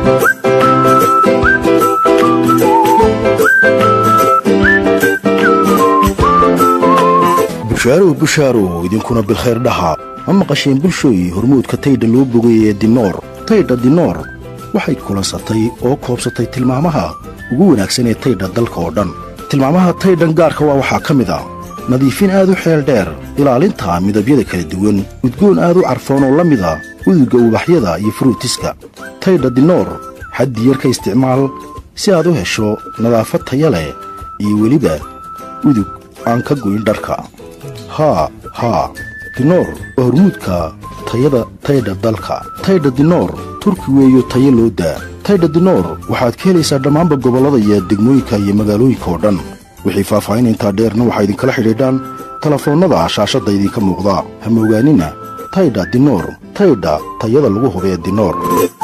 bushaarow bushaarow idinkuna bilkhayr dhaha ma maqasheen bulshooy hormuudka taydha loo bogay ee dinoor taydha dinoor waxay kulansatay oo koobsatay tilmaamaha ugu wanaagsan ee taydha dalka oo dhan tilmaamaha taydhan gaarka waa waxaa ka mid a nadiifin aad u xeel dheer ilaalinta midabyada kala duwan udgoon aad u carfoon oo la mida udugga ubaxyada iyo furuutiska taydha dinoor xaddi yar ka isticmaal si aad u hesho nadaafad taya leh iyo weliba udug aan ka goyn dharka haa haa dinoor waa hormuudka tayada taydha dalka taydha dinoor turki weeyo tayo loo daa taydha dinoor waxaad ka helaysaa dhammaanba gobollada iyo degmooyinka iyo magaalooyinka oo dhan wixii faahfaahin intaa dheerna waxaa idinkala xidhiidhaan telefoonnada shaashadda idinka muuqda ha moogaanina taydha dinoor taydha tayada lagu hubee dinoor